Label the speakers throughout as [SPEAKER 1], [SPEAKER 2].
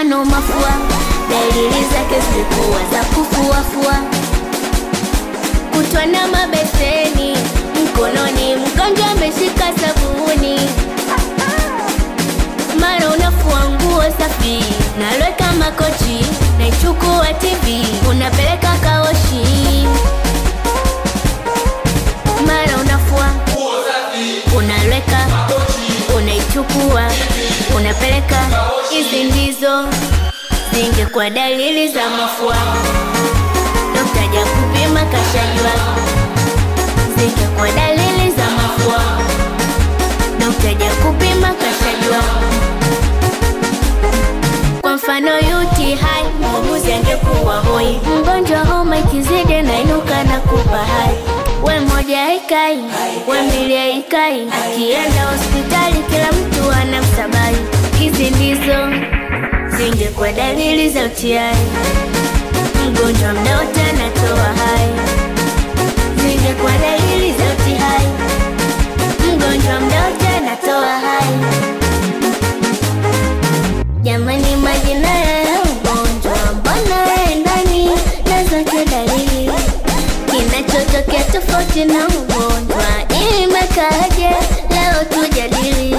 [SPEAKER 1] mfano mafua, dalili zake zilikuwa za kufuafua, kutwa na mabeseni mkononi, mgonjwa ameshika sabuni, mara unafua nguo safi, nalweka makochi, naichukua TV, unapeleka kaoshi, mara unafua unalweka unaichukua unapeleka. Hizi ndizo zingekuwa dalili za mafua, dokta ja kupima kashajua. Zingekuwa dalili za mafua, dokta ja kupima kashajua. Kwa mfano UTI, muuguzi angekuwa hoi, mgonjwa homa ikizidi nainuka na kupa hai we moja haikai, we mbili haikai, akienda hospitali kila mtu anamsabai. Hizi ndizo zingekuwa dalili za UTI, mgonjwa mda wote anatoa hai. Zingekuwa dalili za UTI, mgonjwa mda wote anatoa hai. Jamani, majina ya ugonjwa mbona endani na zote dalili kinachotokea tofauti na ugonjwa imekaje? Leo tujadili.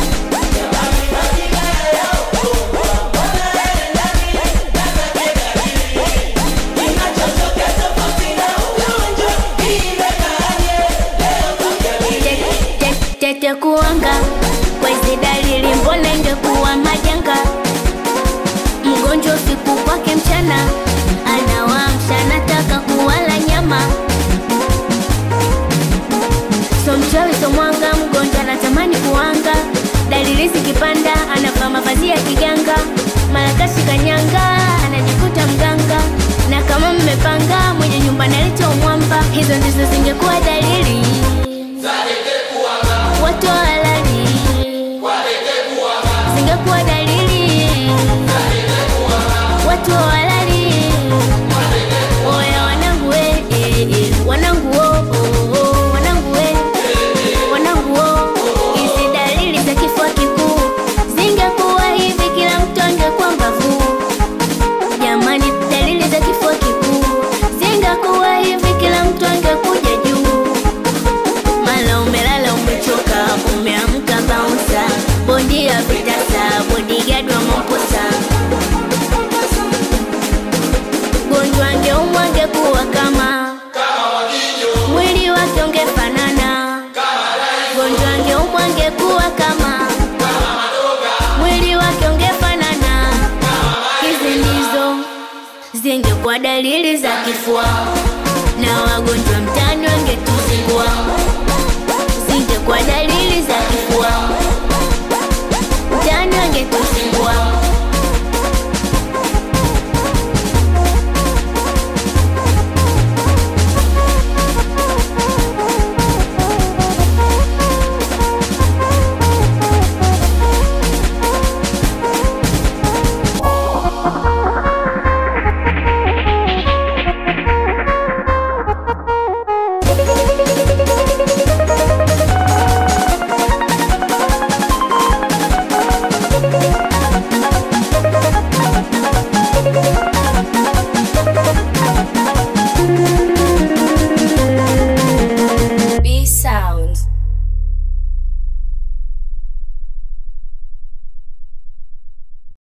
[SPEAKER 1] Te- te- Tete kuanga kwa hizi dalili, mbona ingekuwa majanga? Mgonjwa usiku kwake mchana anawamsha, anataka kuwala nyama So mchawi so mwanga, mgonjwa anatamani kuanga. Dalili zikipanda, anavaa mavazi ya kiganga, mara kashika nyanga, anajikuta mganga. Na kama mmepanga, mwenye nyumba naleta umwamba. Hizo ndizo zingekuwa dalili watu halali, zingekuwa dalili watu halali. Oya wanangu we, eh, eh, wanangu wo, oh, oh, wanangu we wanangu wo, hizi dalili za kifua kikuu zingekuwa hivi, kila mtu angekuwa mbavu. Jamani, dalili za kifua kikuu zingekuwa hivi, kila mtu angekuja juu. Mala umelala umechoka, umeamka bouncer, bondi ya vitasa, bodyguard wa mamposa. Gonjwa angeumwa angekuwa kama mwili wake ungefanana gonjwa angeumwa angekuwa kama mwili wake ungefanana. Hizi ndizo zingekuwa dalili za kifua, na wagonjwa mtaani wangetuzingua. Zingekuwa dalili za kifua, mtaani wangetuzingua.